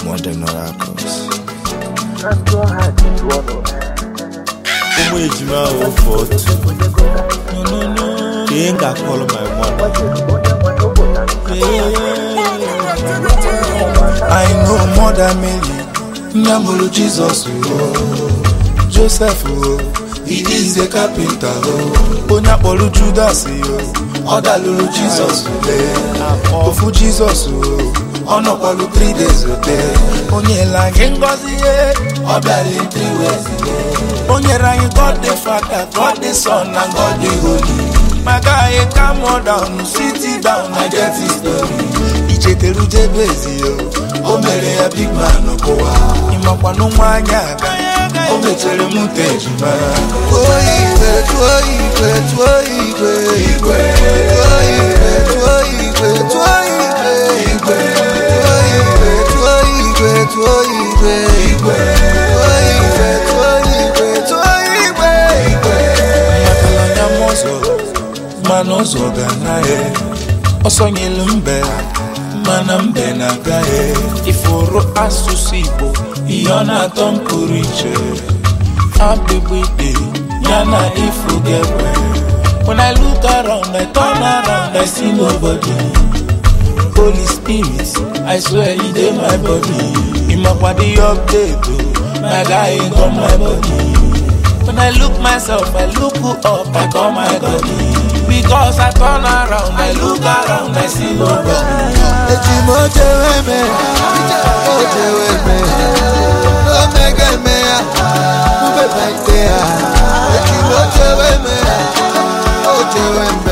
Modern Oracles. ụmụ ejima ofe otu ka ị ga-akọrọ my mother I know Mother Mary, nne mụrụ Jizọs o. Joseph o, he is a carpenter o. Onye akpọrọ Judas o, ọ dalụrụ Jizọs ule. Ofu Jizọs o, ọ nọkwalụ 3 days ote. O nyela anyị ngọzi ihe, ọ bịara in three ways. O nyere anyị God the Father, God the Son and God the Holy. My guy, calm down, sit it down, I get his story. Ichetelu Jebezi o, o mere ya big man kụwa. Ịmakwanụ nwa anya aga, o mechere m te ejima. Tụọ igwe, tụọ igwe, tụọ igwe, igwe. Tụọ igwe, tụọ igwe, tụọ igwe, igwe. Tụọ igwe, tụọ igwe, tụọ igwe, igwe. Tụọ igwe, tụọ igwe, tụọ igwe, igwe. Amakala anya m ọzọ, mana ụzọ ga-anaghị. Ọsọ nyelu mbe, mana mbe na-agaghị. Ifuru asụsụ Igbo, ihe ọ na-atọ m pụrụ iche. Abịgbịdị, ya na ifu ga-ekwe. When I look around, I turn around, I see nobody. Holy Spirit, I swear you dey my body. Imakwa the update, oh, my guy ain't on my body. When I look myself, I look up, I call my body. Because I turn around, I look around, I see nobody. Eji m ochewe me, ochewe me, omege me ya, ube baite ya. Eji m ochewe me, ochewe me,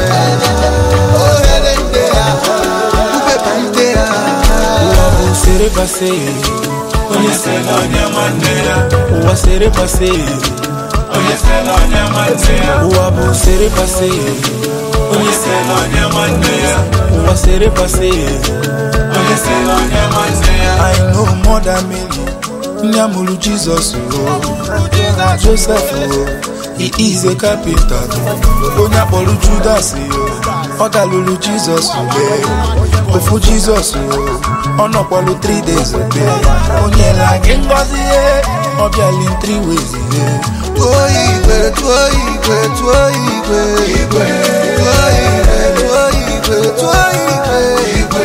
ohere nde ya, ube baite ya. Ụwa bụ sere pase, onye se na onye nwanne ya. Ụwa sere pase, onye se na onye nwanne ya. Ụwa bụ sere pase, onye se na onye nwanne ya. Ụwa sere pase, onye se na onye nwanne ya. I know Mother Mary, nne mụrụ Jizọs o. Joseph o, he is a carpenter. Onye akpọrọ Judas o, ọ dalụrụ Jizọs ule. Ofu Jizọs o, ọ nọkwalụ 3 days ote. O nyela gị ngọzi ihe, ọ bịala in 3 ways ihe. Tụọ igwe, tụọ igwe, tụọ igwe, igwe. Tụọ igwe, tụọ igwe, tụọ igwe, igwe.